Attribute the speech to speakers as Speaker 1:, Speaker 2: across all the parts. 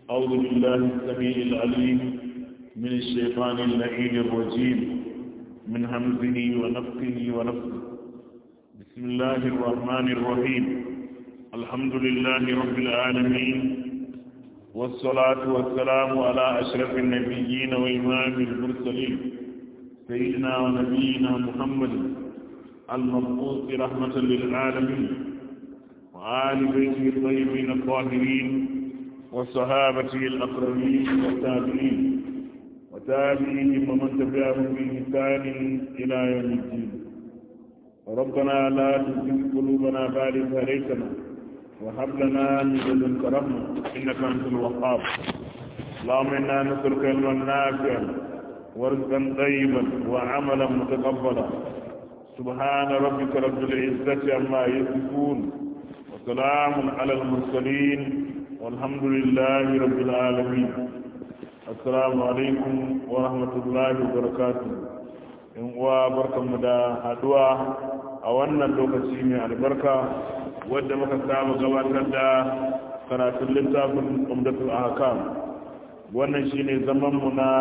Speaker 1: أعوذ بالله السميع العليم من الشيطان اللعين الرجيم من همزه ونفخه ونفخه بسم الله الرحمن الرحيم الحمد لله رب العالمين والصلاة والسلام على أشرف النبيين وإمام المرسلين سيدنا ونبينا محمد المبعوث رحمة للعالمين وآل بيته الطيبين الطاهرين وصحابته الأقربين والتابعين وتابعيهم ومن تبعهم بإحسان إلى يوم الدين ربنا لا تزغ قلوبنا بعد إذ هديتنا وهب لنا من لدنك رحمة إنك أنت الوهاب اللهم إنا نسألك علما نافعا ورزقا طيبا وعملا متقبلا سبحان ربك رب العزة عما يصفون وسلام على المرسلين والحمد لله رب العالمين السلام عليكم ورحمة الله وبركاته in uwa barkanmu da haduwa a wannan lokaci mai albarka wadda muka samu gabatar da karatun littafin umdatul ahkam wannan shine zaman mu na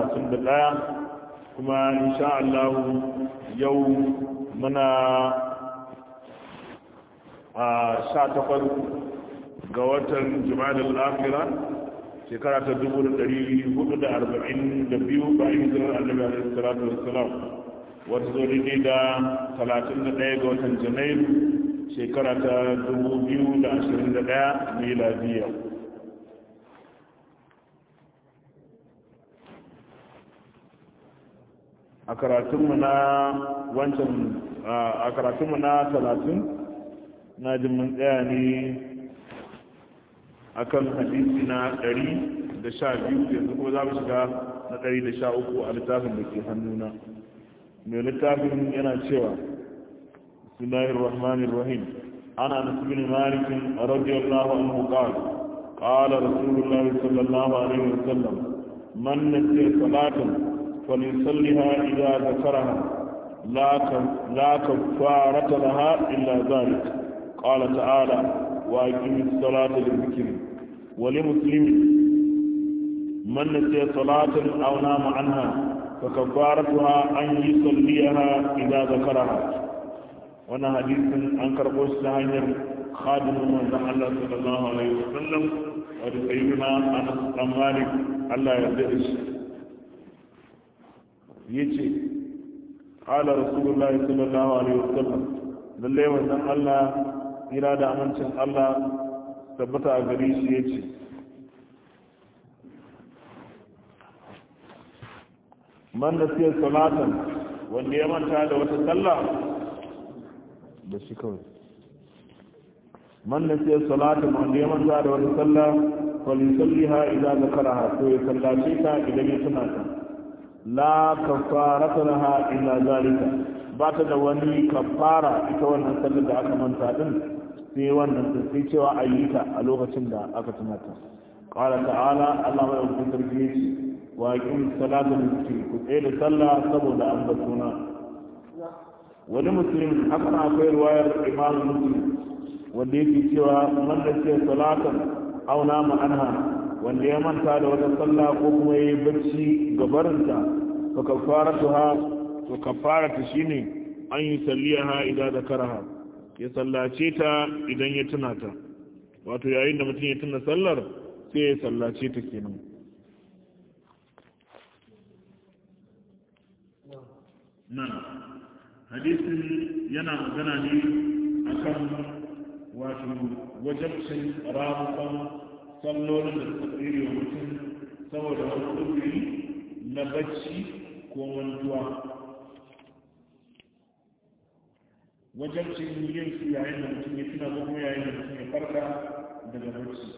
Speaker 1: 31 kuma insha Allah yau muna a 18 ga watan jimadar afira shekara ta 442 bayan hijirar annabi alaihi salatu wassalam wata zo daidai da 31 ga watan janairu shekara ta 2021 miladiya a karatunmu na wancan a karatunmu na 30 na jin mun tsaya ne akan hadisi na ɗari da sha biyu yanzu ko za mu shiga na ɗari da sha uku a littafin da ke hannuna mai littafin yana cewa bismillahir rahmanir rahim ana anas bin malik radiyallahu anhu qala qala rasulullahi sallallahu alaihi wasallam man nasiya salatan falyusalliha idza zakaraha la la kafarata laha illa zalik qala ta'ala وأقم الصلاة للذكر ولمسلم من نسي صلاة أو نام عنها فكفارتها أن يصليها إذا ذكرها وانا حديث أنكر قوش لهنير خادم من الله صلى الله عليه وسلم ورسيبنا أنس بن مالك الله يردش يجي قال رسول الله صلى الله عليه وسلم لله وزن الله tsira da amincin Allah tabbata a gari shi ya ce man da siya salatan wanda ya manta da wata sallah da shi kawai man da siya salatan wanda ya manta da wata sallah falisalliha idan zakaraha to ya sallace ta idan ya tuna ta la kafarata laha illa zalika ba ta da wani kafara ita wannan sallar da aka manta din sai wannan sai cewa a yi ta a lokacin da aka tunata qala ta'ala Allah mai wakil sarki yace wa aqim salata lizikri ku tsaye da sallah saboda an batuna wani muslim haka na akwai riwayar imam muslim wanda yake cewa man da ce salatan aw nama anha wanda ya manta da wata sallah ko kuma yayi bacci gabarinta fa kafaratuha to kafarata shine an yi salliyaha idan zakaraha ya sallace ta idan ya tuna ta wato yayin da mutum ya tuna sallar sai ya sallace ta kenan nan hadisin yana magana ne akan wato wajabcin ramukan sallolin da suka tsere wa mutum saboda wani ƙudiri na bacci ko mantuwa wajen cin yin su yayin da mutum ya tuna ko kuma yayin da mutum ya farka daga barci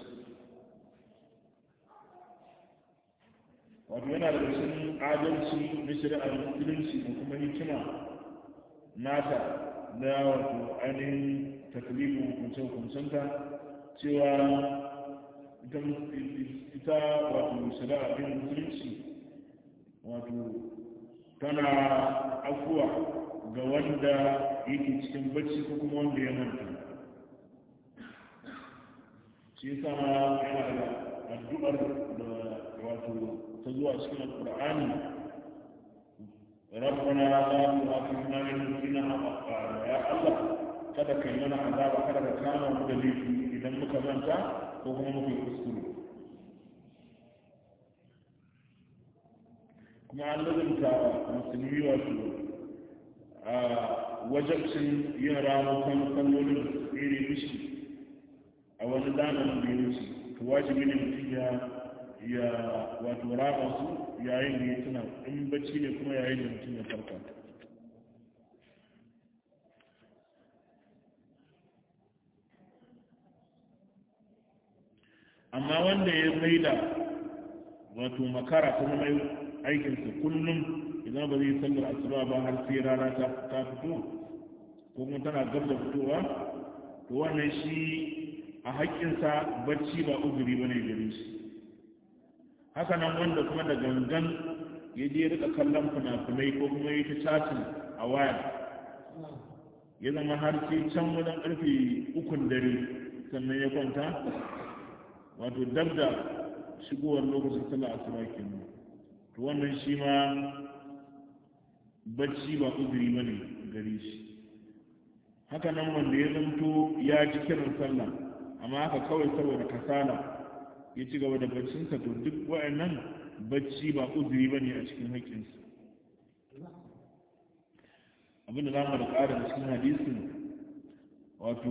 Speaker 1: wato yana da cikin adalci na shari'ar musulunci da kuma hikima nata na wato ainihin taklifin hukunce hukuncenta cewa ita wato shari'ar ɗin musulunci wato tana afuwa ga wanda yake cikin bacci ko kuma wanda ya manta shi yasa ma yana da addu'ar da zuwa cikin alqur'ani ربنا لا تؤاخذنا إن نسينا أو أخطأنا يا الله kada ka yi mana azaba kada ka kama mu da laifi idan muka manta ko kuma muka yi kuskure kuma an lazumta musulmi wato a wajabcin yin ramukan sallolin da su tsere mishi a wani zamanin da ya wuce to wajibi ne mutum ya ya wato rama su yayin da ya tuna in bacci ne kuma yayin da mutum ya farka amma wanda ya maida wato makara kuma mai aikinsa kullum idan ba zai sallar asuba ba har sai rana ta fito ko kuma tana gab da fitowa to wannan shi a haƙƙinsa bacci ba uzuri ba ne gare shi haka nan wanda kuma da gangan ya je rika kallon fina-finai ko kuma ya ta chatin a waya ya zama har sai can wajen karfe ukun dare sannan ya kwanta wato dab da shigowar lokacin sallah asuba kenan to wannan shi ma bacci ba uzuri bane gare shi haka nan wanda ya zanto ya ji kiran sallah amma haka kawai saboda kasala ya ci gaba da baccinsa to duk wa'annan bacci ba uzuri bane a cikin haƙƙinsu abinda za mu da ƙara da cikin hadisin wato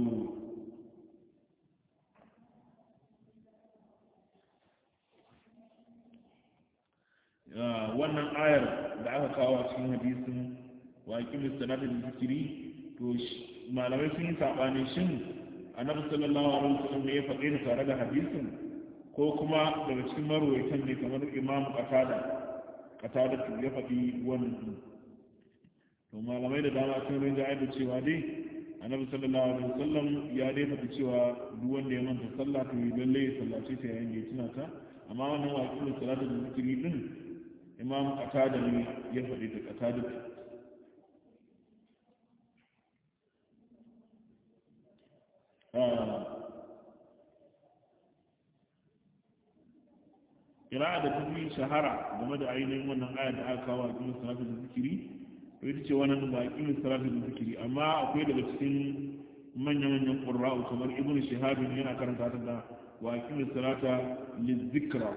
Speaker 1: wannan ayar da aka kawo a cikin hadisin waƙi mustanatin zikiri to malamai sun yi saɓani shin annabi sallallahu alaihi wasallam ne ya faɗe da tare da hadisin ko kuma daga cikin marwaitan ne kamar imam qatada qatada ya faɗi wannan to malamai da dama sun rinja da cewa dai annabi sallallahu alaihi wasallam ya dai faɗi cewa duk wanda ya manta sallah to yi lalle ya sallace ta yayin da ya tuna ta amma wannan waƙi da salatu da zikiri din imam qatada ne ya faɗi ta qatada kira'a da tafi shahara game da ainihin wannan aya da aka kawo a cikin salatu da zikiri to ita ce wannan ba a salatu da zikiri amma akwai daga cikin manya-manyan ƙurra'u kamar ibn shahabin yana karanta ta da wa aqimu salata lizikra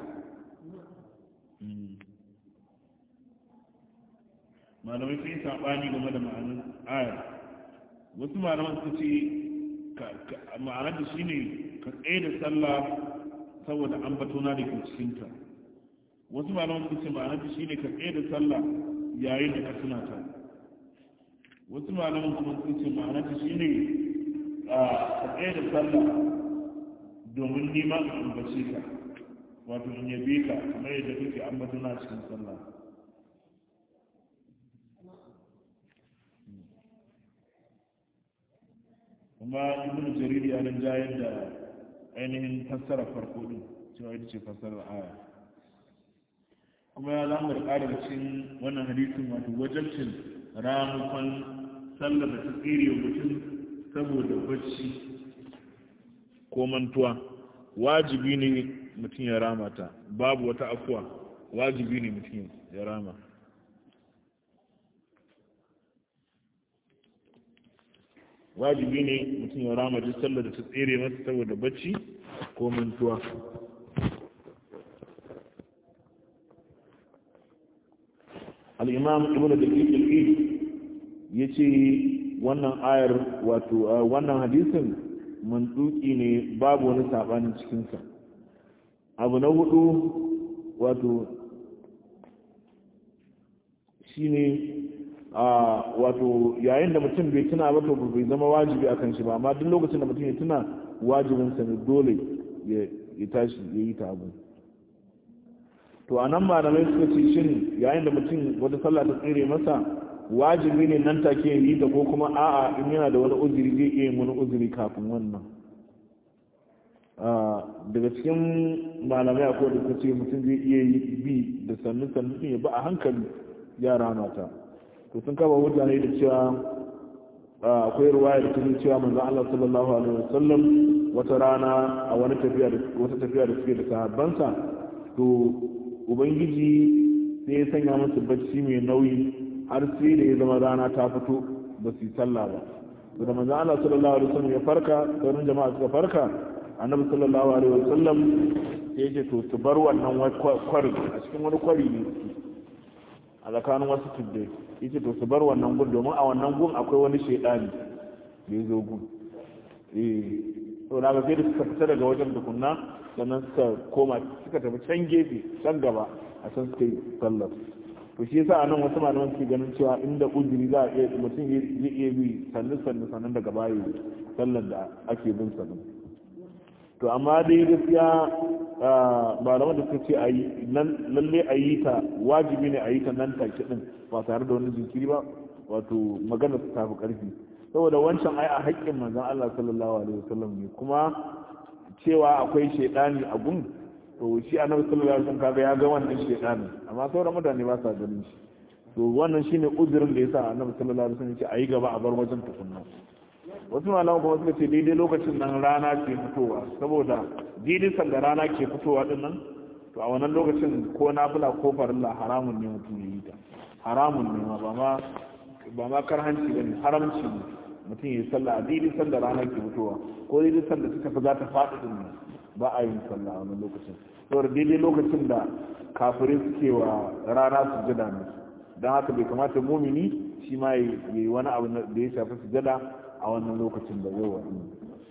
Speaker 1: malamai sun yi saɓani game da ma'anar ayar wasu malaman su ce ma'anar da shine ka tsaye da sallah saboda an batona da ke cikinta wasu malaman su ce ma'anar da shine ka tsaye da sallah yayin da ka tuna ta wasu malaman kuma su ce ma'anar da shine ka tsaye da sallah domin nima in ambace ka wato in yabe ka kamar yadda kake ambatona cikin sallah kuma ibn jarir ya nan jayar da ainihin fassara farko din cewa ita ce fassarar aya kuma ya zama da ƙara cikin wannan hadisin wato wajabcin ramukan sallar da ta tsere mutum saboda bacci ko mantuwa wajibi ne mutum ya rama ta babu wata afuwa wajibi ne mutum ya rama wajibi ne mutum ya rama duk sallar da ta tsere masa saboda bacci ko mantuwa al'imam ibn da ƙiƙil ya ce wannan ayar wato wannan hadisin mantuki ne babu wani saɓanin cikinsa abu na hudu wato shine a wato yayin da mutum bai tuna ba to bai zama wajibi a kan shi ba amma duk lokacin da mutum ya tuna wajibinsa ne dole ya tashi ya yi ta abu to a nan malamai suka ce shin yayin da mutum wata sallah ta tsere masa wajibi ne nan take yi ta ko kuma a'a in yana da wani uzuri zai iya yin wani uzuri kafin wannan daga cikin malamai akwai da suka ce mutum zai iya yi bi da sannu sannu ya ba a hankali yara mata to sun kaba mutane da cewa akwai ruwaya da ta cewa manzon Allah sallallahu alaihi wasallam wata rana a wani tafiya da wata tafiya da suke da sahabbansa to ubangiji sai ya sanya musu bacci mai nauyi har sai da ya zama rana ta fito ba su yi sallah ba to da manzo Allah sallallahu alaihi wasallam ya farka sauran jama'a suka farka annabi sallallahu alaihi wasallam sai ya ce to su bar wannan kwari a cikin wani kwari ne a tsakanin wasu tuddai yace to su bar wannan gun domin a wannan gun akwai wani shaidani da ya zo gun eh to na ga sai da suka fita daga wajen tukunna sannan suka koma suka tafi can gefe can gaba a can suka yi sallar to shi yasa anan wasu malaman suke ganin cewa inda uzuri za a iya mutum zai iya bi sannu sannu sannan daga baya sallar da ake bin sa to amma dai gaskiya malaman da suka ce a yi lalle a yi ta wajibi ne a yi ta nan take din ba tare da wani jinkiri ba wato magana su tafi karfi saboda wancan ai a haƙƙin manzon Allah sallallahu alaihi wasallam ne kuma cewa akwai shaidani a gun to shi annabi sallallahu alaihi wasallam kaga ya ga wannan shaidani amma sauran mutane ba sa ganin shi to wannan shine uzurin da yasa annabi sallallahu alaihi wasallam ya ce ayi gaba a bar wajen tukunna wasu malaman kuma suka ce daidai lokacin nan rana ke fitowa saboda daidai sanda rana ke fitowa din nan to a wannan lokacin ko nafila ko farilla haramun ne mutum ya yi ta haramun ne ma ba ma ba ma karhanci bane haramci ne mutum ya yi sallah a daidai sanda rana ke fitowa ko daidai sanda suka fi za ta faɗi din nan ba a yin sallah a wannan lokacin saboda daidai lokacin da kafirai suke wa rana sujada ne don haka bai kamata mumini shi ma ya yi wani abu da ya shafi sujada a wannan lokacin da zai wani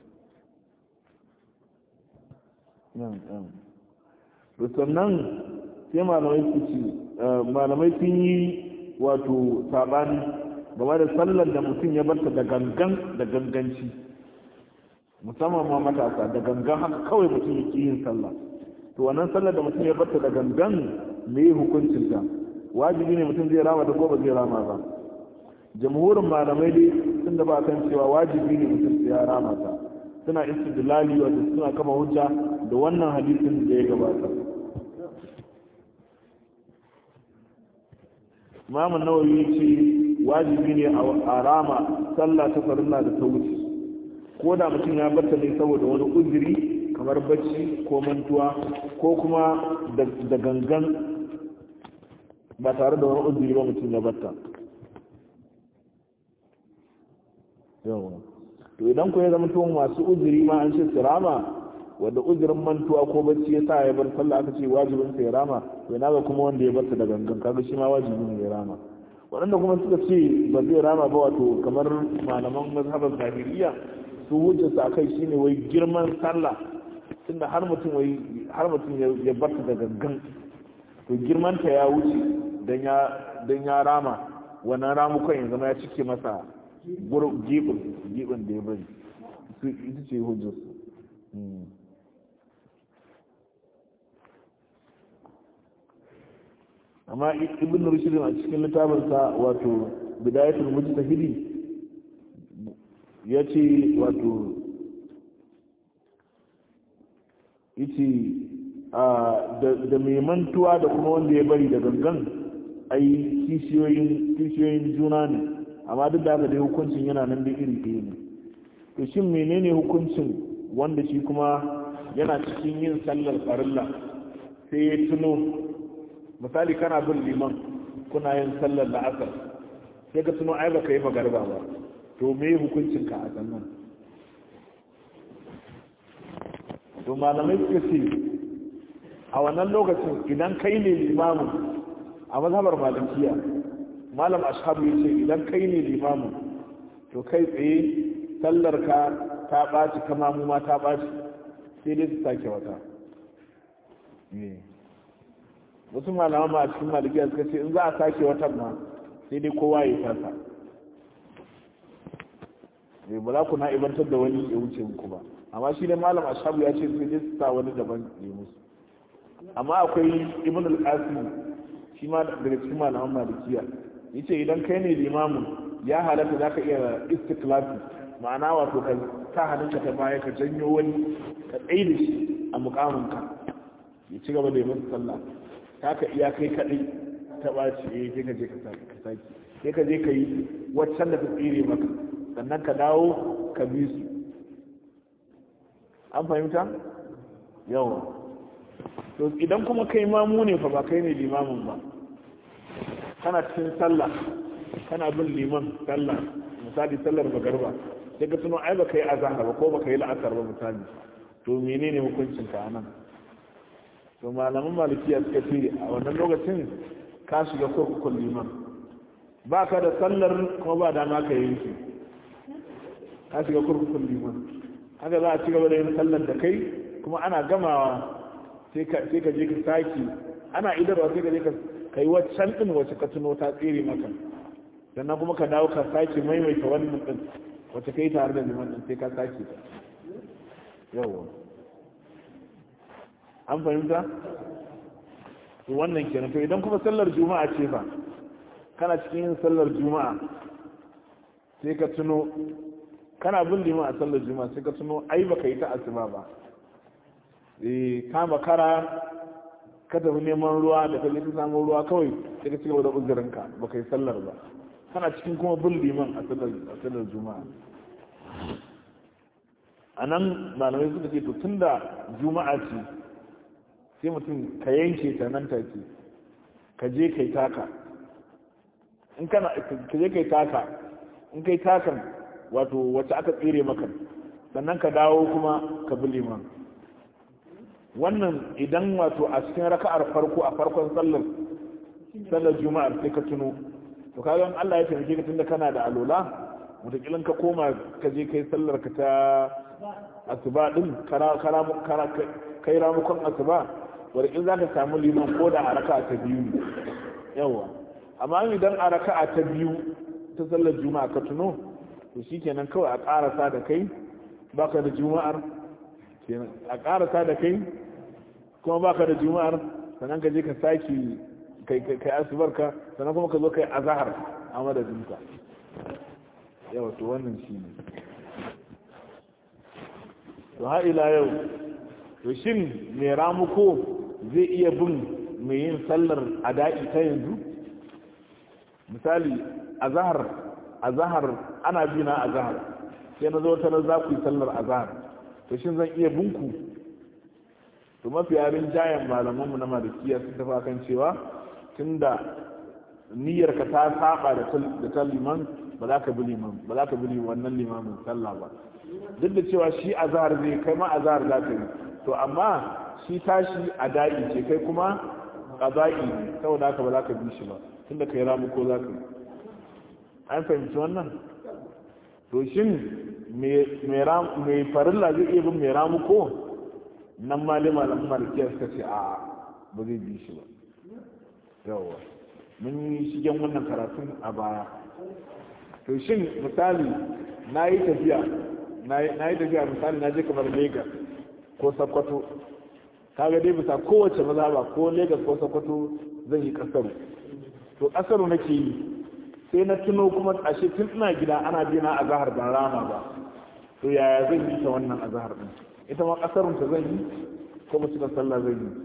Speaker 1: sannan sai malamai su ci malamai sun yi wato sabani game da sallar da mutum ya barta da gangan da ganganci musamman ma matasa da gangan haka kawai mutum ya yin sallah to wannan sallar da mutum ya barta da gangan me hukuncinta wajibi ne mutum zai rama da ko ba zai rama ba jamhurin malamai dai sun da ba kan cewa wajibi ne mutum ya rama ta suna istidlali wanda suna kama hujja da wannan hadisin da ya gabata Imam Nawawi ce wajibi ne a rama sallah ta farilla da ta wuce ko da mutum ya barta ne saboda wani uzuri kamar bacci ko mantuwa ko kuma da gangan ba tare da wani uzuri ba mutum ya barta yawa to idan ku ya zama to masu uzuri ma an ce su rama wanda uzurin mantuwa ko bacci ya sa ya bar sallah aka ce wajibin sa ya rama to ina ga kuma wanda ya bar ta da gangan kaga shi ma wajibi ne ya rama waɗanda kuma suka ce ba zai rama ba wato kamar malaman mazhabar zahiriya su hujja su akai shine wai girman sallah tunda har mutum wai har mutum ya bar ta da gangan to girman ta ya wuce dan ya dan ya rama wannan ramukan ya zama ya cike masa gibin da ya bari su ita ce hujjarsu amma ibn rushdin a cikin littafinsa wato bidayatul mujtahidi ya ce wato yace da mai mantuwa da kuma wanda ya bari da gangan ai kishiyoyin juna ne amma duk da haka dai hukuncin yana nan da iri ɗaya ne to shin menene hukuncin wanda shi kuma yana cikin yin sallar farilla sai ya tuno misali kana bin liman kuna yin sallar la'asar sai ka tuno ai baka yi magarba ba to me hukuncin ka a sannan to malamai suka ce a wannan lokacin idan kai ne limamin a mazhabar malikiya malam ashabu ya ce idan kai ne limamin to kai tsaye sallar ka ta ɓaci kama mu ma ta ɓaci sai dai su sake wata wasu malaman ma a cikin malikiya suka ce in za a sake watan ma sai dai kowa ya tasa ba za ku na ibantar da wani ya wuce muku ba amma shi ne malam ashabu ya ce sai dai su sa wani daban ya musu amma akwai ibn al-qasim shi ma daga cikin malaman malikiya yace idan kai ne limamin ya halatta za ka iya istiklafi ma'ana wato ka sa hannunka ta baya ka janyo wani ka tsaye da shi a mukaminka ya ci gaba da yi masa sallah ta ka iya kai kaɗai ta ɓaci eh sai ka je ka saki sai ka je ka yi waccan da ta tsire maka sannan ka dawo ka bi su an fahimta yawa to idan kuma kai mamu ne fa ba kai ne limamin ba kana cikin sallah kana bin liman sallah misali sallar magarba sai ka tuno ai baka yi azhar ba ko baka yi la'asar ba misali to menene hukuncin ka anan to malaman malikiya suka ce a wannan lokacin ka shiga kurkukun liman ba ka da sallar kuma ba dama ka yi shi ka shiga kurkukun liman haka za a ci gaba da yin sallar da kai kuma ana gamawa sai ka je ka saki ana idarwa sai ka je ka yi waccan din wacce ka tuno ta tsere maka sannan kuma ka dawo ka sake maimaita wannan din wacce ka yi tare da liman din sai ka sake ta yawa an fahimta to wannan kenan to idan kuma sallar juma'a ce fa kana cikin yin sallar juma'a sai ka tuno kana bin liman a sallar juma'a sai ka tuno ai baka yi ta asuba ba eh kama kara ka tafi neman ruwa da kaje ka samu ruwa kawai sai ka ci gaba da uzurinka baka yi sallar ba kana cikin kuma bin liman a sallar a sallar juma'a a nan malamai suka ce to tunda juma'a ce sai mutum ka yanke ta nan take ka je kai taka in kana ka je kai taka in kai takan wato wacce aka tsere maka sannan ka dawo kuma ka bi liman wannan idan wato a cikin raka'ar farko a farkon sallar sallar juma'ar sai ka tuno to kaga in Allah ya taimake ka tunda kana da alola mutakilin ka koma ka je kai sallar ka ta asuba din kara kara kai ramukon asuba wanda in zaka samu liman ko da a raka'a ta biyu ne yawa amma idan a raka'a ta biyu ta sallar juma'a ka tuno to shikenan kawai a karasa da kai baka da juma'ar kenan a karasa da kai kuma baka da juma'ar sannan ka je ka saki kai kai asubarka sannan kuma ka zo kai azhar a madadinka yawa to wannan shine to ha ila yau to shin mai ramuko zai iya bin mai yin sallar ada'i ta yanzu misali azhar azhar ana bina azhar sai na zo ta za ku yi sallar azhar to shin zan iya binku to mafi yarin jayan malamanmu na malikiya sun tafi kan cewa tunda niyyar ka ta saba da ta liman ba za ka bi liman ba za ka bi wannan limamin sallah ba duk da cewa shi azhar zai kai ma azhar za ka yi to amma shi tashi a da'i ce kai kuma qaza'i ne saboda haka ba za ka bi shi ba tunda kai ramu ko za ka yi an fahimci wannan to shin mai farilla zai iya bin mai ramu ko nan malima da malikiya suka ce a ba zai bi shi ba yawa mun yi shigen wannan karatun a baya to shin misali na yi tafiya na yi tafiya misali na je kamar lagos ko sokoto kaga dai bisa kowace maza ba ko lagos ko sokoto zan yi kasaru to kasaru nake yi sai na tuno kuma ashe tun ina gida ana bina a zahar ban rama ba to yaya zan yi ta wannan a zahar din ita ma kasarun ta zan yi ko mutu da sallah zan yi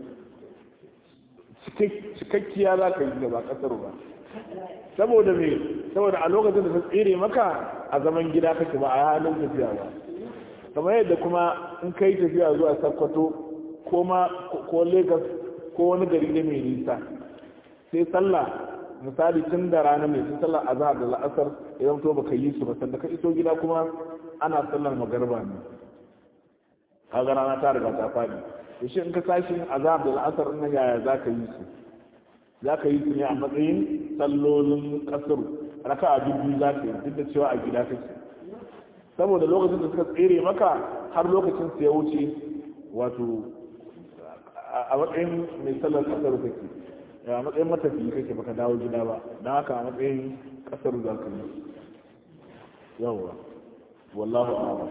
Speaker 1: cikakkiya za ka yi ba kasaru ba saboda me saboda a lokacin da ta tsere maka a zaman gida kake ba a halin tafiya ba kamar yadda kuma in ka yi tafiya zuwa sakkwato ko ma ko lagos ko wani gari ne mai nisa sai sallah misali tun da rana mai sun sallar azhar da la'asar idan to baka yi su ba sanda ka iso gida kuma ana sallar magarba ne kaga rana ta riga ta fadi to shi in ka tashi azhar da la'asar din yaya zaka yi su zaka yi su ne a matsayin sallolin kasar raka'a biyu za ka yi duk da cewa a gida kake saboda lokacin da suka tsere maka har lokacin su ya wuce wato a matsayin mai sallar kasar kake a matsayin matafiyi kake baka dawo gida ba don haka a matsayin kasar za ka yi yawwa wallahu a'lam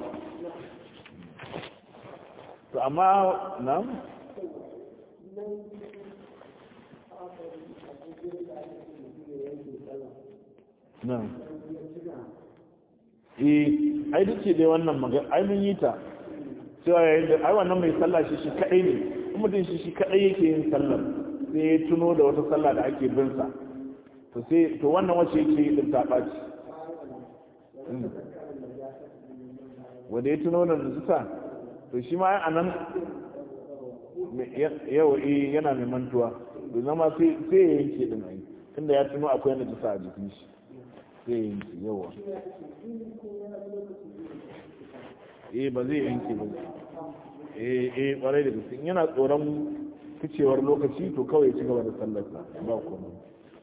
Speaker 1: to amma na na eh ai duk dai wannan magana ai mun yi ta cewa yayin da ai wannan mai sallah shi shi kadai ne mutum shi shi kadai yake yin sallar sai ya tuno da wata sallah da ake bin sa to sai to wannan wacce yake yi din ta baci wanda ya tuno da nuzuta to shi ma a nan yau eh yana mai mantuwa to zama sai sai ya yanke din ai tunda ya tuno akwai na jisa a jikin shi sai ya yanke yawa eh ba zai yanke ba eh eh kwarai da gaske yana tsoron ficewar lokaci to kawai ya ci gaba da sallarsa ba komai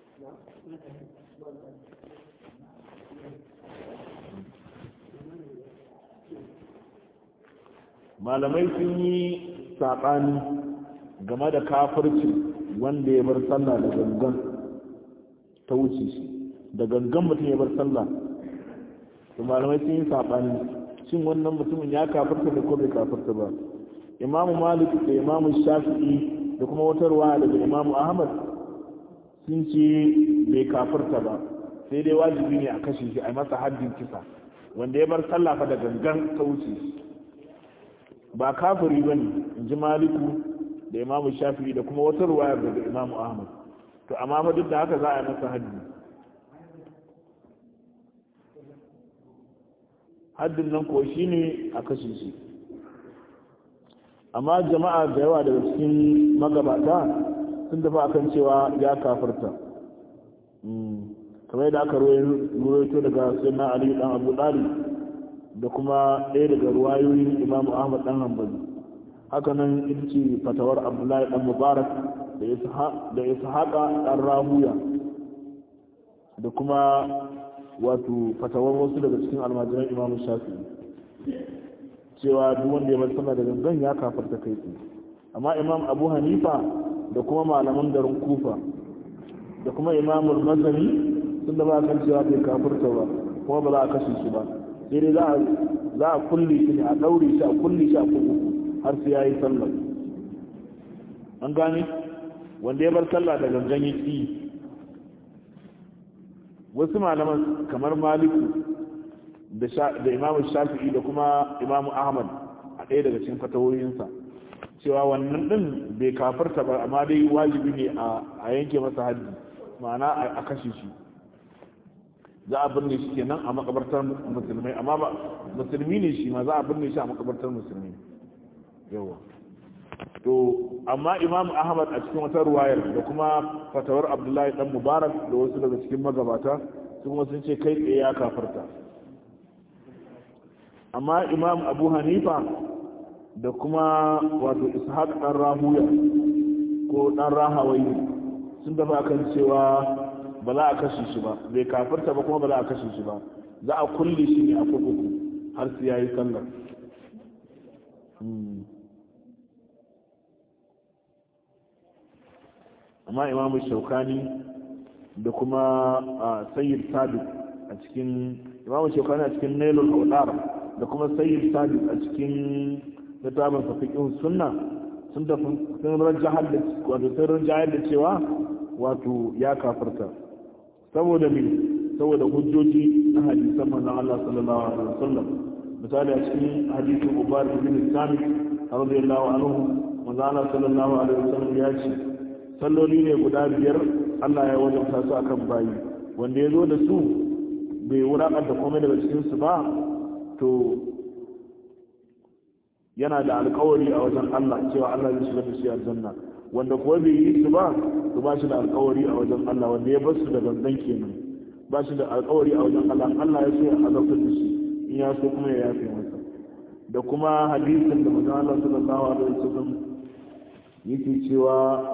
Speaker 1: malamai sun yi saɓani game da kafirci wanda ya bar sallah da gangan ta wuce shi da gangan mutum ya bar sallah to malamai sun yi saɓani shin wannan mutumin ya kafirta da ko bai kafirta ba imamu malik da imamu shafi'i da kuma wata ruwa daga imamu ahmad sun ce bai kafirta ba sai dai wajibi ne a kashe shi a masa haddin kisa wanda ya bar sallah fa da gangan ta wuce shi ba kafiri ba ne in ji maliku da imamu shafi'i da kuma wata ruwayar daga imamu ahmad to amma ba duk da haka za a yi masa haddi haddin nan ko shi ne a kashe shi amma jama'a da yawa daga cikin magabata sun dafa akan cewa ya kafirta kamar yadda aka ruwaito daga sayyidina ali dan abu dalib da kuma ɗaya daga ruwayoyin imamu ahmad dan hanbali haka nan ita ce fatawar abdullahi dan mubarak da ishaqa dan rahuya da kuma wato fatawar wasu daga cikin almajiran imamu shafi cewa duk wanda ya bar sallah da gangan ya kafarta kai tsaye amma imam abu hanifa da kuma malaman garin kufa da kuma imamul mazani sun da ba kan cewa bai kafirta ba kuma ba za a kashe shi ba sai dai za a kulle shi ne a ɗaure shi a kulle shi a kurkuku har sai ya yi sallah an gane wanda ya bar sallah da gangan ya ƙi wasu malaman kamar maliku da imamu shafi'i da kuma imamu ahmad a ɗaya daga cikin fatawoyinsa cewa wannan ɗin bai kafarta ba amma dai wajibi ne a yanke masa haddi ma'ana a kashe shi za a birne shi kenan a makabartar musulmai amma ba musulmi ne shi ma za a birne shi a makabartar musulmi yawa to amma imam ahmad a cikin wata ruwayar da kuma fatawar abdullahi dan mubarak da wasu daga cikin magabata su kuma sun ce kai tsaye ya kafarta amma imam abu hanifa da kuma wato ishaq dan rahuya ko dan rahawai sun dafa kan cewa ba za a kashe shi ba bai kafirta ba kuma ba za a kashe shi ba za a kulle shi ne a kurkuku har su yayi sallar amma imamu shaukani da kuma sayyid sadiq a cikin imamu shaukani a cikin nailul audar da kuma sayyid sadiq a cikin littafin fafiqin sunna sun tafi sun rajahar da wato sun rajahar da cewa wato ya kafirta saboda me saboda hujjoji na hadisan manzon Allah sallallahu alaihi wasallam misali a cikin hadisin Ubar bin Samit radiyallahu anhu manzon Allah sallallahu alaihi wasallam ya ce salloli ne guda biyar Allah ya wajabta su akan bayi wanda ya zo da su bai wulakanta komai daga cikin su ba to yana da alkawari a wajen Allah cewa Allah zai shiga da shi aljanna wanda kuwa bai yi su ba to ba shi da alkawari a wajen Allah wanda ya bar su da gangan kenan ba shi da alkawari a wajen Allah Allah ya so ya azabtar da shi in ya so kuma ya yafe masa da kuma hadisin da manzon Allah sallallahu alaihi wasallam yake cewa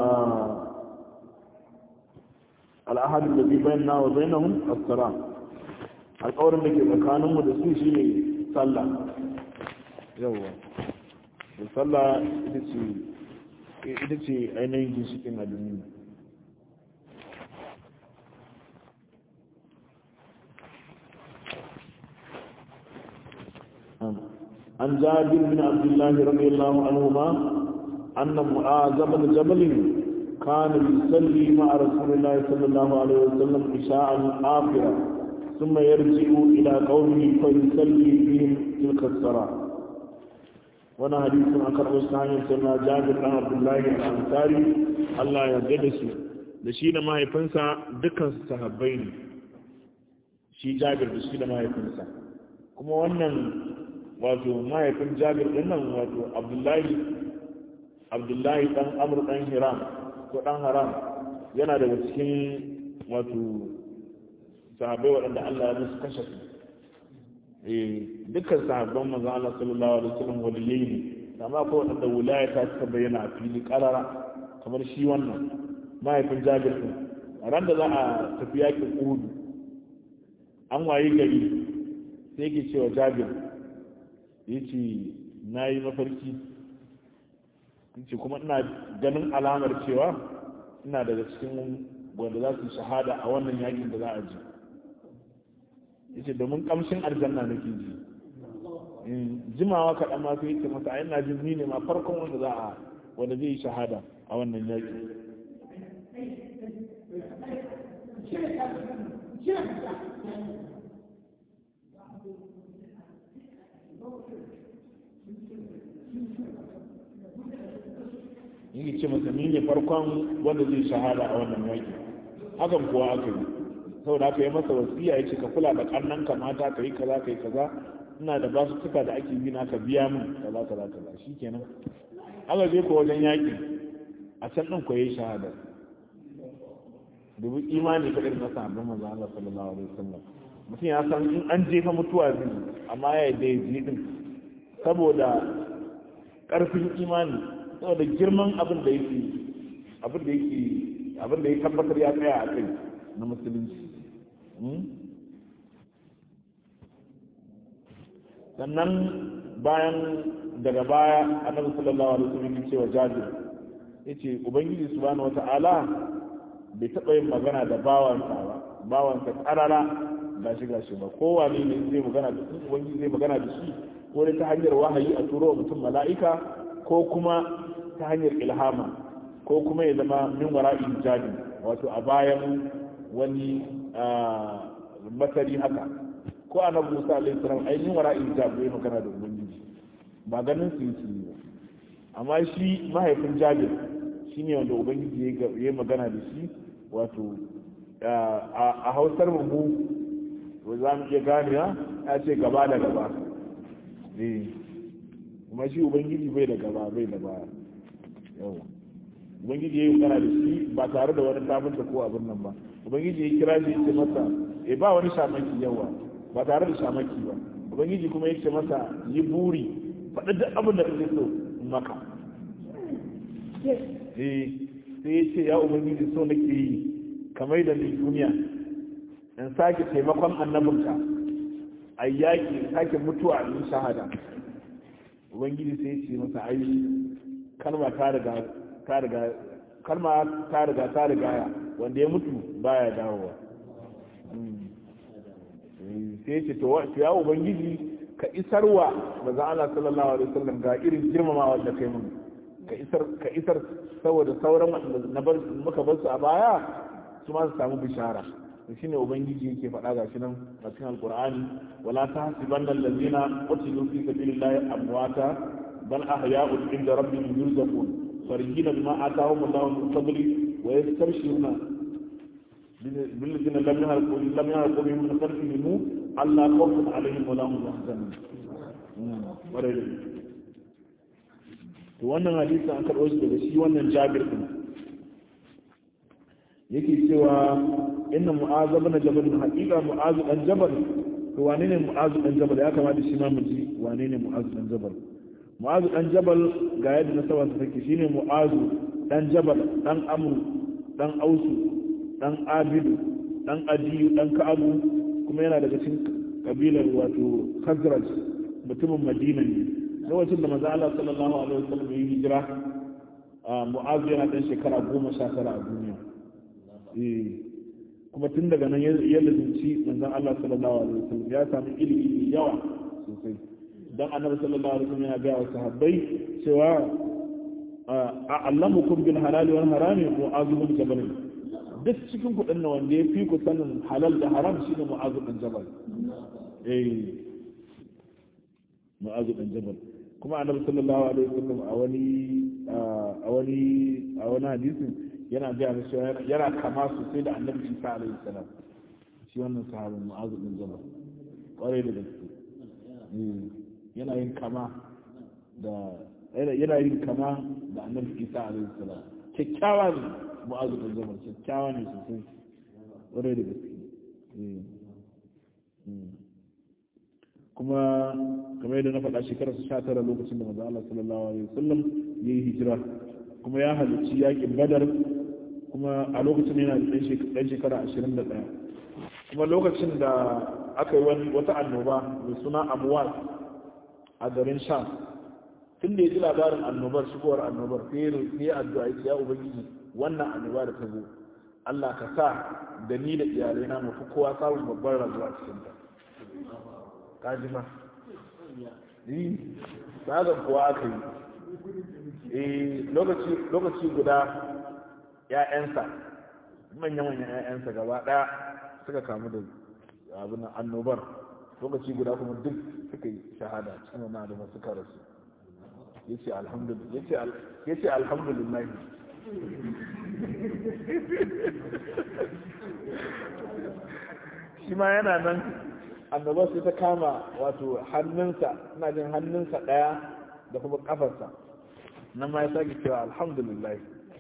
Speaker 1: al-ahad alladhi bainana wa bainahum as-salam alkawarin da ke tsakaninmu da su shine sallah yawa da sallah ita ce ita ce ainihin ginshikin adini an jabir bin abdullahi radiyallahu anhu ma anna mu'az bin jabal كان يصلي مع رسول الله صلى الله عليه وسلم عشاء آخرة ثم يرجع إلى قومه فيصلي بهم تلك الصلاة wani hadisin an karɓo su hanyar suna jabir ɗan abdullahi al-ansari Allah ya yarda su da shi da mahaifinsa dukkan su sahabbai ne shi jabir da shi da mahaifinsa kuma wannan wato mahaifin jabir ɗin nan wato abdullahi abdullahi dan amr dan hiram ko dan haram yana daga cikin wato sahabbai waɗanda Allah ya musu kashe su eh dukkan sahabban manzon Allah sallallahu alaihi wasallam waliyai ne amma ko waɗanda wilaya ta suka bayyana a fili karara kamar shi wannan mahaifin Jabir din ran da za a tafi yakin Uhud an wayi gari sai yake cewa Jabir yace nayi mafarki yace kuma ina ganin alamar cewa ina daga cikin wanda za su shahada a wannan yakin da za a ji yace domin kamshin aljanna nake ji jimawa kaɗan ma sai yake masa ina jin ni ne ma farkon wanda za a wanda zai yi shahada a wannan yaki yi ce masa ni ne farkon wanda zai shahada a wannan yaki hakan kuwa aka yi saboda aka yi masa wasiya ya ce ka kula da kannan ka mata ka yi kaza ka yi kaza ina da basu tuka da ake bi ka biya min kaza kaza kaza shikenan aka je ko wajen yaki a can din ko yayi shahada dubu imani ka irin masa abin manzo Allah sallallahu alaihi wasallam mutum ya san in an jefa mutuwa zai amma ya yi da ya din saboda karfin imani saboda girman abin da yake abin da yake abin da ya tabbatar ya tsaya a kai na musulunci sannan bayan daga baya annabi sallallahu alaihi wasallam ya ce wa jabir yace ubangiji subhanahu wata'ala bai taɓa yin magana da bawansa ba bawansa karara gashi gashi ba kowane ne zai magana da shi ubangiji zai magana da shi ko dai ta hanyar wahayi a turo mutum mala'ika ko kuma ta hanyar ilhama ko kuma ya zama min wara'i hijabi wato a bayan wani masari haka ko annabi Musa alaihi salam ai min wara'i hijabi ya magana da ubangiji ba ganin su yi ba amma shi mahaifin Jabir shine wanda ubangiji ya magana da shi wato a hausar mu za mu iya gane ya ce gaba da gaba kuma shi ubangiji bai da gaba bai da baya yawa ubangiji ya yi magana da shi ba tare da wani tafinta ko abin nan ba ubangiji ya kira shi ce masa e ba wani shamaki yawa ba tare da shamaki ba ubangiji kuma ya ce masa yi buri faɗi duk abin da kake so maka eh sai ya ce ya ubangiji so nake yi kamar da ni duniya in sake taimakon annabinka a yaƙi sake mutuwa in shahada ubangiji sai ya ce masa ai kalma ta riga ta riga kalma ta riga ta riga wanda ya mutu baya dawowa sai ya ce to ya ubangiji ka isarwa maza Allah sallallahu alaihi wasallam ga irin girmamawa da kai mun ka isar ka isar saboda sauran wanda na bar muka bar su a baya su ma su samu bishara to shine ubangiji yake faɗa ga shi nan a cikin alqur'ani wala tahsibanna allazina qutilu fi sabilillahi amwata bal ahya'un inda rabbihim yurzaqun farihina bima atahum Allahu min fadli wa yastabshiruna بالذين لم يهلكوا لم يهلكوا بهم من خلفهم ألا خوف عليهم ولا هم يحزنون to wannan hadisi an karɓo shi daga shi wannan jabir din yake cewa inna mu'azu bin jabal haqiqa mu'azu dan jabal to wane ne mu'azu dan jabal ya kamata shi ma mu ji wane ne mu'azu dan jabal mu'azu dan jabal ga yadda na sawa ta take shine mu'azu dan jabal dan amru dan ausu dan abidu dan adiyu dan ka'abu kuma yana daga cikin kabilar wato khazraj mutumin madina ne lokacin da manzo Allah sallallahu alaihi wasallam ya hijira mu'azu yana dan shekara goma sha tara a duniya kuma tun daga nan ya lazimci manzon Allah sallallahu alaihi wasallam ya samu ilimi yawa sosai dan annabi sallallahu alaihi wasallam yana ga wa sahabbai cewa a'lamukum bil halali wal harami mu'azu bin jabal duk cikin kudin nan wanda ya fi ku sanin halal da haram shine mu'azu bin jabal eh mu'azu bin jabal kuma annabi sallallahu alaihi wasallam a wani a wani a wani hadisin yana ga musu yana kama sosai da annabi Isa alaihi salam shi wannan sahabin mu'azu bin jabal kwarai da gaske yana yin kama da yana yin kama da annabi isa alaihi salam kyakkyawa ne mu'azu bin jabal kyakkyawa ne sosai ƙwarai da gaske kuma kamar yadda na faɗa shekarar su sha tara lokacin da manzo Allah sallallahu alaihi wasallam ya yi hijira kuma ya halarci yakin badar kuma a lokacin yana da ɗan shekara ashirin da ɗaya kuma lokacin da aka yi wani wata annoba mai suna amuwar a garin sham tun da ya ji labarin annobar shigowar annobar sai ya addu'a ya ubangiji wannan annoba da ta zo Allah ka sa da ni da iyalaina mu fi kowa samun babban rayuwa cikin ta kaji ma yi tsagar kuwa aka yi lokaci lokaci guda ‘ya'yansa manya-manyan ‘ya'yansa gaba ɗaya suka kamu da abin annobar lokaci guda kuma duk suka yi shahada cikin wani adama suka rasu ya ce alhamdulillah shi ma yana nan annobar sai ta kama wato hannunsa ina jin hannunsa ɗaya da kuma ƙafarsa nan ma ya sake cewa alhamdulillah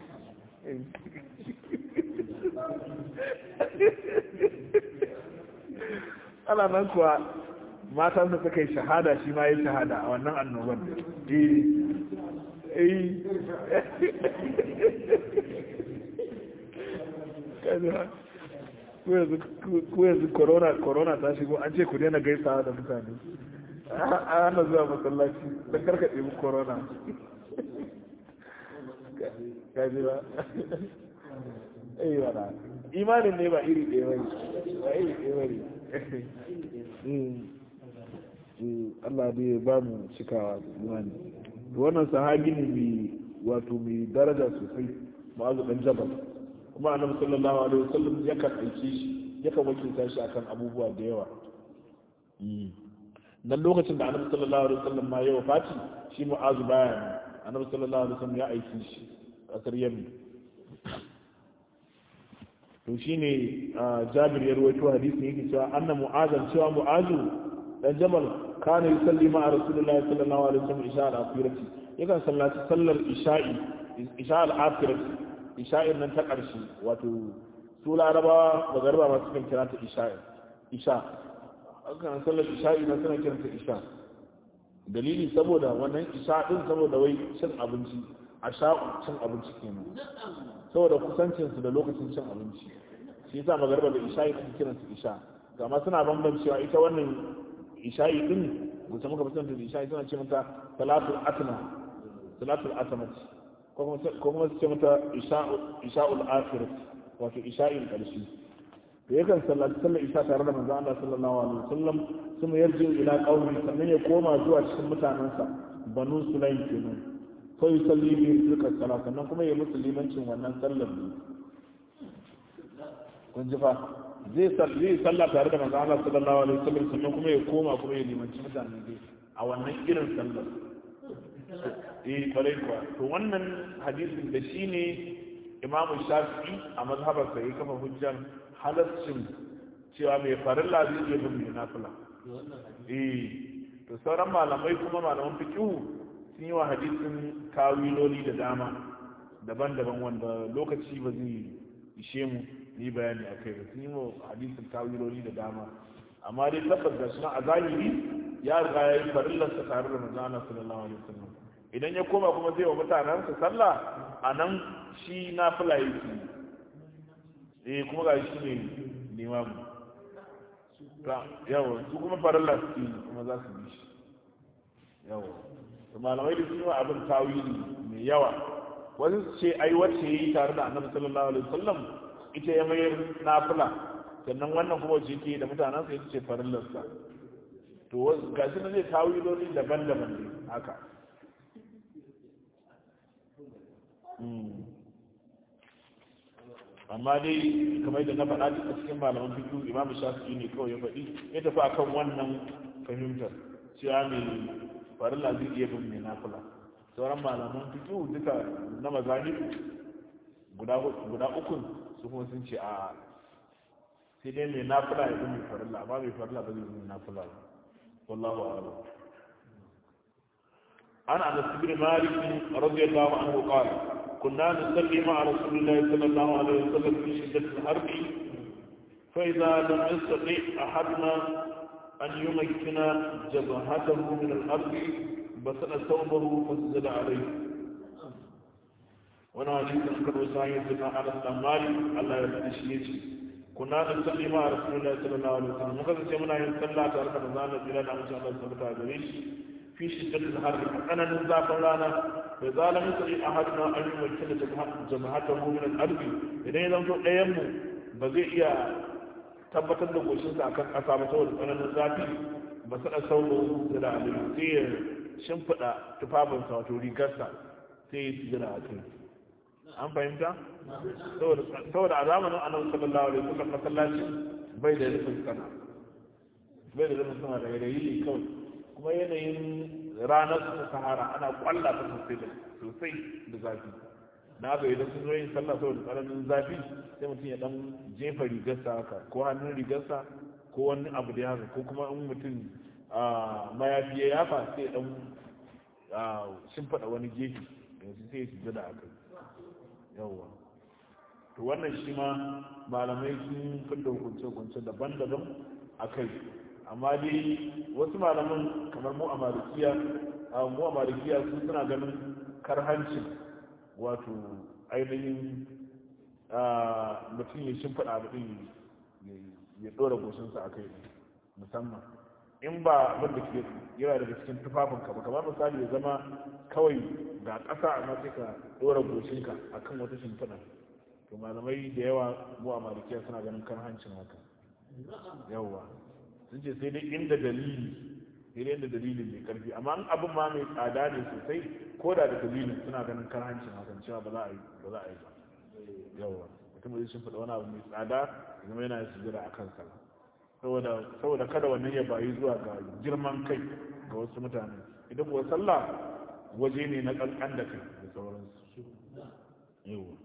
Speaker 1: ana nan kuwa matansa suka yi shahada shi ma yi shahada a wannan annobar ku yanzu corona ta shigo an ce ku daina gaisawa da mutane a hana zuwa masallaci don karkaɗe mu corona kaji ba eh wala imanin ne ba iri ɗaya bane ba iri ɗaya bane Allah dai ba mu cikawa imani wannan sahabi ne mai wato mai daraja sosai ma'azu dan jabal kuma annabi sallallahu alaihi wasallam yakan aike shi yakan wakilta shi akan abubuwa da yawa dan lokacin da annabi sallallahu alaihi wasallam ma ya wafati shi mu'azu baya annabi sallallahu alaihi wasallam ya aike shi kasar yamin to shine jabir ya rawaito hadisi yake cewa anna mu'azan cewa mu'azu dan jabal kana yusalli ma rasulullahi sallallahu alaihi wasallam isha al-akhirati yakan sallaci sallar isha'i isha al-akhirati isha'in nan ta karshe wato su larabawa da garba ma sukan kira ta isha'i isha akan sallar isha'i na suna kiranta isha dalili saboda wannan isha din saboda wai cin abinci a sha'u cin abinci kenan saboda kusancinsu da lokacin cin abinci shi yasa magarba da isha'i ake kiransu isha amma suna bambancewa ita wannan isha'i din gusa muka fi da isha'i suna ce mata salatul atma salatul atma ko kuma su ce mata isha'ul akhirat wato isha'in karshe da yakan sallaci sallar isha tare da manzo Allah sallallahu alaihi wasallam sun yarje ila qaumi sannan ya koma zuwa cikin mutanansa banu sulaim kenan fa yusalli bi tilka salat sannan kuma ya musu limancin wannan sallar ne kun ji fa zai salli sallah tare da manzo Allah sallallahu alaihi wasallam sannan kuma ya koma kuma ya limanci mutane dai a wannan irin sallar eh kwarai kuwa to wannan hadisin da shine imamu shafi'i a mazhabarsa ya kafa hujjar halaccin cewa mai farilla zai iya bin mai nafila eh to sauran malamai kuma malaman fiqhu sun yi wa hadisin kawiloli da dama daban-daban wanda lokaci ba zai ishe mu yi bayani a kai ba sun yi wa hadisin kawiloli da dama amma dai tabbas da suna a zahiri ya riga ya yi farillarsa tare da manzo Allah sallallahu alaihi wasallam idan ya koma kuma zai wa mutanensa sallah a nan shi na fila yake eh kuma ga shi ne limamu yawa su kuma farilla su yi kuma za su bi shi yawa to malamai da sun yi wa abin tawili mai yawa wasu su ce ai wacce ya yi tare da annabi sallallahu alaihi wasallam ita ya mayar nafila sannan wannan kuma wacce yake da mutanensa ita ce farillarsa to ga shi na zai tawiloli daban-daban ne haka amma dai kamar da na faɗa duk a cikin malaman fikihu imamu shafi'i ne kawai ya faɗi ya tafi akan wannan fahimtar cewa mai farilla zai iya bin mai nafila sauran malaman fikihu duka na mazahir guda ukun su kuma sun ce a sai dai mai nafila ya bin mai farilla amma mai farilla ba zai bin mai nafila ba wallahu a'lam عن انس بن مالك رضي الله عنه قال كنا نصلي مع رسول الله صلى الله عليه وسلم في شده الحرب فاذا لم يستطع احدنا ان يمكن جبهته من الارض بسل ثوبه فسجد عليه وانا حديث انكر وسائل سيدنا انس بن مالك الله يرضى شيء كنا نصلي مع رسول الله صلى الله عليه وسلم مكذا سيمنا يصلى تعالى رمضان الى ان شاء الله سبحانه وتعالى في شدة الحر أنا نزاف لنا فإذا لم يستطيع أحدنا أن يمكن جبهته من الأرض إذا لم تقيم بزي tabbatar da goshinsa a kan ƙasa ba saboda tsananin zafi ba su da sauro da da aliyu sai ya shimfiɗa tufafinsa wato rigarsa sai ya jira a kai an fahimta saboda a zamanin annabi sallallahu alaihi wasallam masallaci bai da rufin sana bai da rufin sana daga da yi kawai kuma yanayin ranar su sahara ana kwalla ta sosai da sosai da zafi na ga idan sun zo yin sallah saboda tsananin zafi sai mutum ya dan jefa rigarsa haka ko hannun rigarsa ko wani abu da haka ko kuma in mutum mayafi ya yafa sai ya dan shimfiɗa wani gefe yanzu sai ya shiga da aka yawwa to wannan shi ma malamai sun fidda hukunce-hukunce daban-daban a kai amma dai wasu malaman kamar mu a malikiya mu a malikiya su suna ganin karhancin wato ainihin mutum ya shimfiɗa abu ɗin ya ɗora goshinsa a kai musamman in ba abin da ke yana daga cikin tufafin ka ba kamar misali ya zama kawai ga ƙasa amma sai ka ɗora goshinka a kan wata shimfiɗa to malamai da yawa mu a malikiya suna ganin karhancin haka yawwa sun ce sai dai inda dalili sai dai inda dalilin mai karfi amma an abin ma mai tsada ne sosai ko da da dalilin suna ganin karhancin hakan cewa ba za a yi ba za a yi ba yawa mutum zai shi faɗa wani abu mai tsada zama yana yin sujira a kansa saboda saboda kada wannan ya bayi zuwa ga girman kai ga wasu mutane idan kuwa sallah waje ne na kankan da kai da sauransu yawa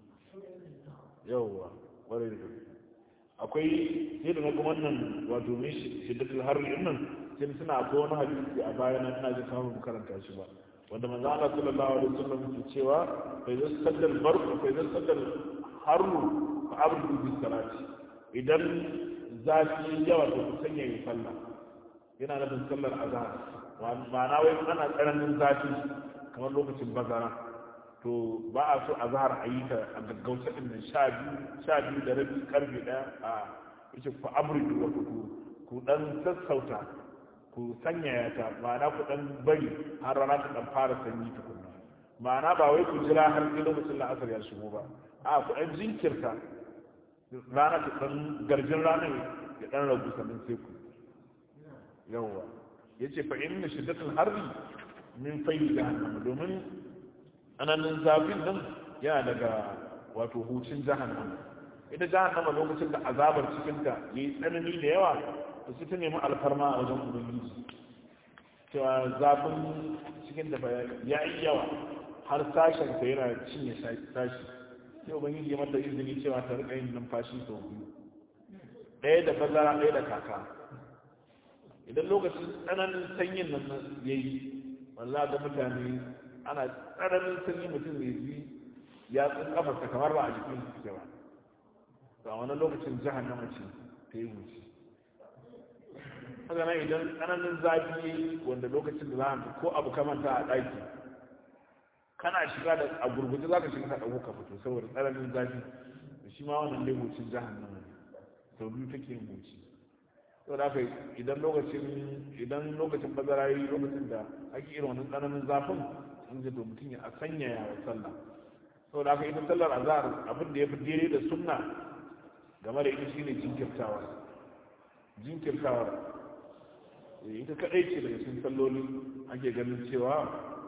Speaker 1: yawa kwarai da gaske akwai sai da naga wannan wato mai shiddatul harri din nan sai suna akwai wani hadisi a baya na ina ji kamar karanta shi ba wanda manzo Allah sallallahu alaihi wasallam ke cewa fa idan saddal barqu fa idan saddal harru fa abdu bis salati idan zafi yawa to ku sanya yi sallah yana nufin sallar azhar ma'ana wai ana tsananin zafi kamar lokacin bazara to ba a so a zahar a yi ta a gaggauta ɗin nan sha biyu sha biyu da rabi karfe ɗaya a yace ku amurki wa ku ku ɗan sassauta ku sanyaya ta ma'ana ku ɗan bari har rana ta ɗan fara sanyi tukunna ma'ana ba wai ku jira har sai lokacin la'asar ya shigo ba a ku ɗan jinkirta rana ta ɗan garjin rana ya ɗan ragu sannan sai ku yawwa yace fa inna shiddatul harri min fayyi jahannama domin ananin zafin nan yana daga wato hucin jahannama ita jahannama lokacin da azabar cikinta ya yi tsanani da yawa da su ta nemi alfarma a wajen ubangiji cewa zafin cikin da ya yi yawa har sashen ta yana cinye sashi sai ubangiji ya mata izini cewa ta rika yin numfashi sau biyu ɗaya da bazara ɗaya da kaka idan lokacin tsananin sanyin nan ya yi wallah ga mutane ana tsananin sanyi mutum zai ji ya tsin kafarsa kamar ba a jikin su ke ba a wani lokacin jahannama ce ta yi wuce haka nan idan tsananin zafi wanda lokacin da za a ko abu kamanta a ɗaki kana shiga da a gurguje za ka shiga ka ɗauko ka fito saboda tsananin zafi da shi ma wannan dai wucin jahannama ne sau biyu take yin wuce sau da haka idan lokacin idan lokacin bazara yi lokacin da ake irin wannan tsananin zafin in ji to mutum ya sanyaya wa sallah sau da haka ita sallar azhar abin da ya fi daidai da sunna game da ita shine jinkirtawa jinkirtawa ita kadai ce daga cikin salloli ake ganin cewa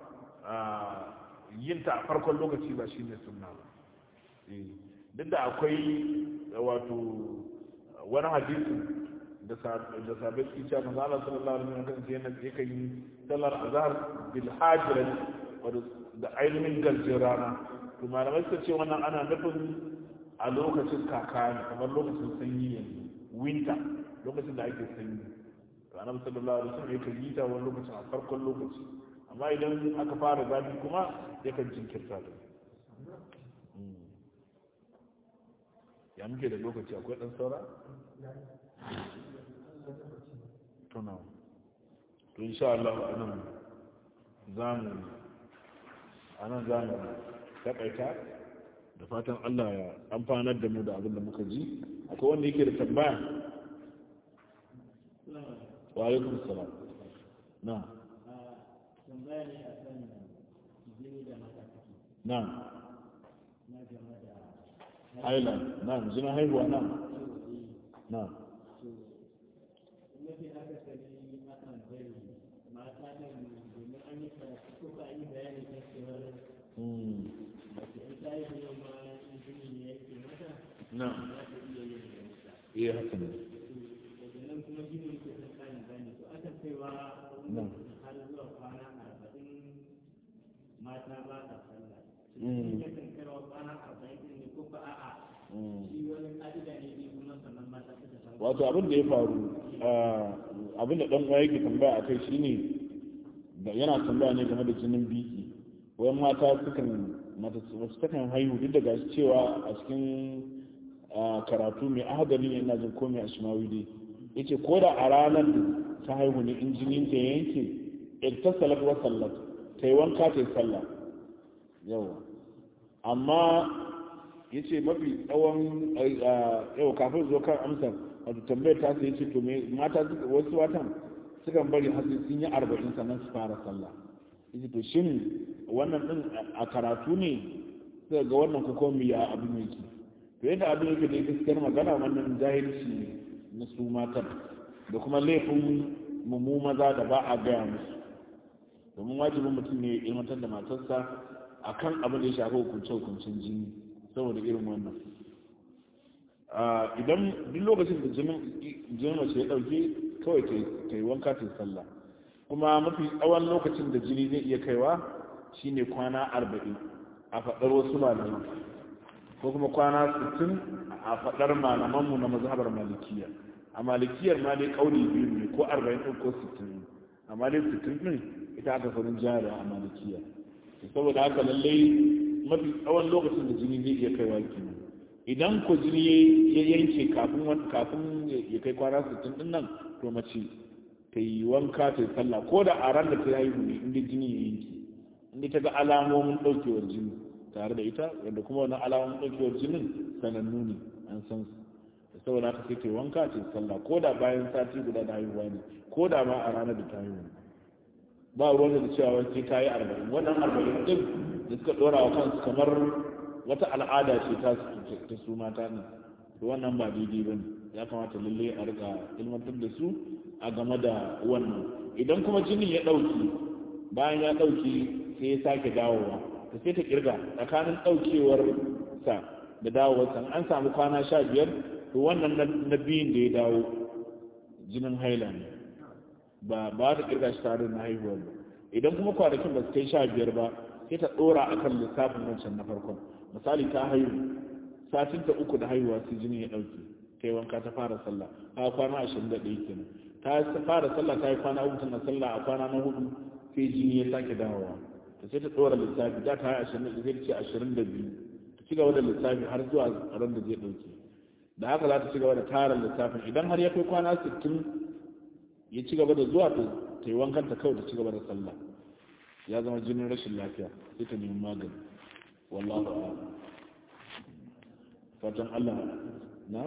Speaker 1: yin ta a farkon lokaci ba shine sunna ba duk da akwai wato wani hadisi da sabai su cewa manzo Allah sallallahu alaihi wasallam kan yana yakan yi sallar azhar bil hajrat da ainihin garjin rana to malamai suka ce wannan ana nufin a lokacin kaka ne kamar lokacin sanyi yanzu winter lokacin da ake sanyi to annabi sallallahu alaihi wasallam yakan yi ta wani lokacin a farkon lokaci amma idan aka fara zafi kuma yakan jinkirta ta ya muke da lokaci akwai ɗan saura? tuna to insha Allah a nan za mu a nan za mu taƙaita da fatan Allah ya amfanar da mu da abin da muka ji akwai wanda yake da tambaya wa alaikum salam na
Speaker 2: tambaya ne a kan jini da mata
Speaker 1: na
Speaker 2: na game da
Speaker 1: haila na jina haihuwa na na
Speaker 2: mafi akasari akan bari mata ɗin domin an yi karatu ko ka yi bayani kan cewar
Speaker 1: Mm.
Speaker 2: mace in ta yi yau ma in jini ne yake mata
Speaker 1: na
Speaker 2: za ta iya yin da mata
Speaker 1: iya haka ne
Speaker 2: daga nan kuma jini ke son kayan bayani to akan kaiwa
Speaker 1: na
Speaker 2: har zuwa kwana arba'in mata ba ta sallah
Speaker 1: Mm.
Speaker 2: yakan kaiwa kwana arba'in ɗin ne ko ba a'a
Speaker 1: Mm.
Speaker 2: shi wani ƙa'ida ne ne kuma sannan mata suka samu
Speaker 1: wato abin da ya faru ah, abin da dan uwa yake tambaya akai shine da yana tambaya ne game da jinin biki wayan mata sukan mata wasu takan haihu duk da gashi cewa a cikin ah, karatu mai ahadari ne ina jin ko mai ashmawi dai yace ko da a ranar da ta haihu ne in jinin ta yanke iktasalat wa sallat ta yi wanka ta yi sallah yawa amma ya ce mafi tsawon yau kafin zo kan amsar wato tambayar ta sai ce to me mata suka wasu watan sukan bari har sai sun yi arba'in sannan su fara sallah yace to shin wannan din a karatu ne sai ga wannan ko kuma ya abin yake to yadda abin yake da gaskiyar magana wannan jahilci ne na su matan da kuma laifin mu maza da ba a gaya musu domin wajibin mutum ne ya ilmantar da matarsa akan abin da ya shafi hukunce-hukuncen jini saboda irin wannan idan duk lokacin da jinin mace ya dauke kawai ta yi wanka ta yi sallah kuma mafi tsawon lokacin da jini zai iya kaiwa shine kwana arba'in a faɗar wasu malamai ko kuma kwana sittin a faɗar malamanmu na mazhabar malikiya a malikiyar ma dai ƙauli biyu ne ko arba'in ɗin ko sittin amma dai sittin ɗin ita aka farin jari a malikiya saboda haka lallai mafi tsawon lokacin da jini zai iya kaiwa kenan idan ko jini ya yanke kafin kafin ya kai kwana 60 din nan to mace ta yi wanka ta yi sallah ko da a ran da ta yi ne inda jini ya yanke inda ta ga alamomin daukewar jini tare da ita wanda kuma wannan alamomin daukewar jinin sanannu ne an san su saboda haka sai ta yi wanka ta yi sallah ko da bayan sati guda da haihuwa ne ko da ma a ranar da ta haihu ba ruwan da cewa wani sai ta yi arba'in wannan arba'in din da suka dora wa kansu kamar wata al'ada ce ta ta su mata ne to wannan ba daidai ba ne ya kamata lalle a rika ilmantar da su a game da wannan idan kuma jinin ya ɗauki bayan ya ɗauki sai ya sake dawowa ta sai ta kirga tsakanin ɗaukewar sa da dawowar sa an samu kwana sha biyar to wannan na biyun da ya dawo jinin haila ne ba ba ta kirga shi tare na haihuwar ba idan kuma kwanakin ba su kai sha biyar ba sai ta dora a kan lissafin wancan na farkon misali ta haihu satin ta uku da haihuwa sai jini ya dauke ta yi wanka ta fara sallah a kwana ashirin da ɗaya kenan ta fara sallah ta yi kwana uku tana sallah a kwana na hudu sai jini ya sake dawowa ta sai ta dora lissafi da ta yi ashirin da zai ce ashirin da biyu ta ci gaba da lissafi har zuwa ran da zai dauke da haka za ta ci gaba da tara lissafin idan har ya kai kwana sittin ya ci gaba da zuwa ta yi wankan ta kawai ta ci gaba da sallah ya zama jinin rashin lafiya sai ta nemi magani wallahu a'lam fatan Allah na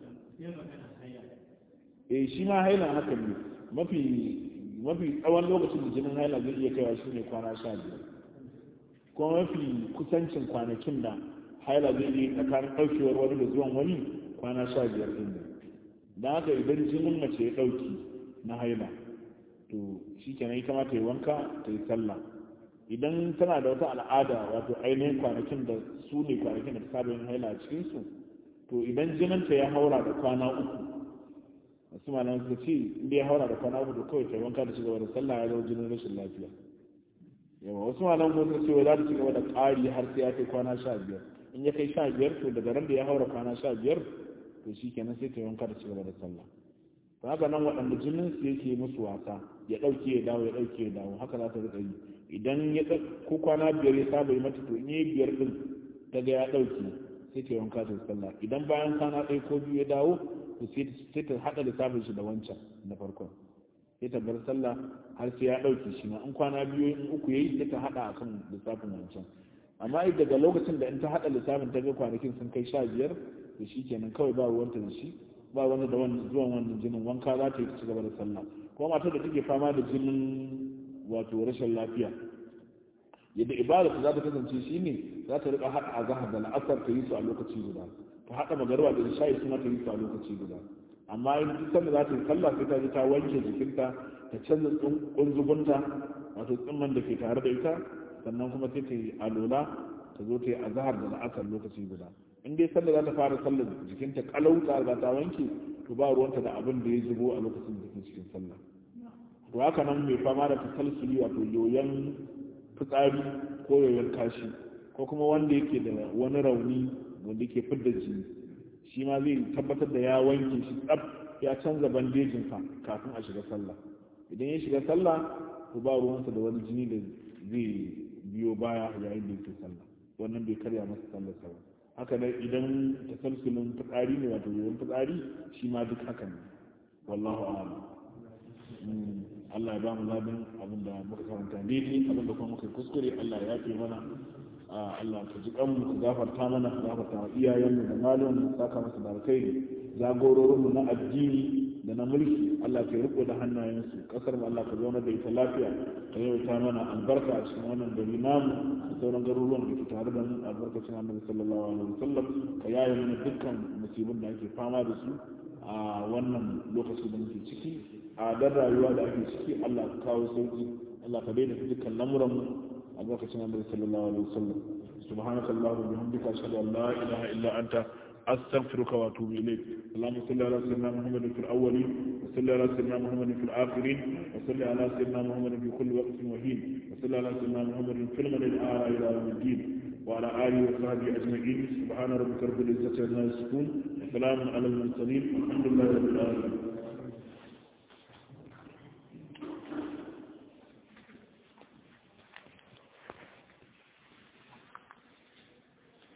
Speaker 1: eh shi ma haila haka ne mafi mafi tsawon lokacin da jinin haila zai iya kaiwa shine kwana sha biyar kuma mafi kusancin kwanakin da haila zai iya tsakanin ɗaukewar wani da zuwan wani kwana sha biyar ɗin da haka idan jinin mace ya ɗauki na haila to shi kenan ita ma ta yi wanka ta yi sallah idan tana da wata al'ada wato ainihin kwanakin da su ne kwanakin da ta saba yin haila a cikinsu to idan jininta ya haura da kwana uku wasu malam suka ce inda ya haura da kwana uku to kawai ta yi wanka da cigaba da sallah ya zama jinin rashin lafiya yawa wasu malam kuma suka ce za ta cigaba da ƙari har sai ya kai kwana sha biyar in ya kai sha biyar to daga ran da ya haura kwana sha biyar to shi kenan sai ta yi wanka da cigaba da sallah to haka nan waɗanda jinin su yake musu wasa ya ɗauke ya dawo ya ɗauke ya dawo haka za ta riƙa yi idan ya ko kwana biyar ya saba yi mata to in yi biyar din ta ga ya ɗauki sai ta wanka ta sallah idan bayan kwana ɗaya ko biyu ya dawo to sai ta haɗa lissafin shi da wancan na farkon sai ta bar sallah har sai ya ɗauki shi ma in kwana biyu in uku yayi sai ta haɗa akan lissafin wancan amma daga lokacin da in ta haɗa lissafin ta ga kwanakin sun kai sha biyar to shi kenan kawai ba ruwanta da shi ba wani da wani zuwan wannan jinin wanka za ta yi ta ci gaba da sallah kuma matar da take fama da jinin wato rashin lafiya yadda ibada za ta kasance shi ne za ta rika haɗa azahar da la'asar ta yi su a lokaci guda ta haɗa magarba da isha'i suna ta yi su a lokaci guda amma in duk sanda za ta yi sallah sai ta ji ta wanke jikinta ta canza kunzugunta wato tsimman da ke tare da ita sannan kuma sai ta yi alola ta zo ta yi azahar da la'asar lokaci guda in dai sanda za ta fara sallar jikinta kalauta za ta wanke to ba ruwanta da abin da ya zubo a lokacin jikin cikin sallah to haka nan mai fama da tasalsuli wato yoyon fitsari ko yoyon kashi ko kuma wanda yake da wani rauni wanda yake fidda jini shi ma zai tabbatar da ya wanke shi tsab ya canza bandejinsa kafin a shiga sallah idan ya shiga sallah to ba ruwansa da wani jini da zai biyo baya yayin da yake sallah wannan bai karya masa sallar sa ba haka nan idan tasalsulin fitsari ne wato yoyon fitsari shi ma duk haka ne wallahu a'lam Allah ya ba mu labin abin da muka karanta daidai abin da kuma muka kuskure Allah ya yafe mana Allah ka ji kanmu ka gafarta mana ka gafarta wa iyayenmu da malamin saka masa da alkhairi jagororinmu na addini da na mulki Allah ka riko da hannayensu kasar mu Allah ka zauna da ita lafiya ka yawaita mana albarka a cikin wannan gari namu da sauran garuruwan da ke tare da mu albarkacin annabi sallallahu alaihi wasallam ka yaye mana dukkan musibin da ake fama da su a wannan lokaci da muke ciki a dan rayuwa da ake ciki Allah ka kawo sauki Allah ka daina dukkan lamuran mu albarkacin annabi sallallahu alaihi wasallam subhanaka allahumma bihamdika ashhadu an la ilaha illa anta astaghfiruka wa atubu ilayk اللهم صل على سيدنا محمد في الاولين وصل على سيدنا محمد في الاخرين وصل على سيدنا محمد في كل وقت وحين وصل على سيدنا محمد في المدى الاعلى الى يوم الدين وعلى اله وصحبه اجمعين سبحان ربك رب العزه عما يصفون وسلام على المرسلين والحمد لله رب العالمين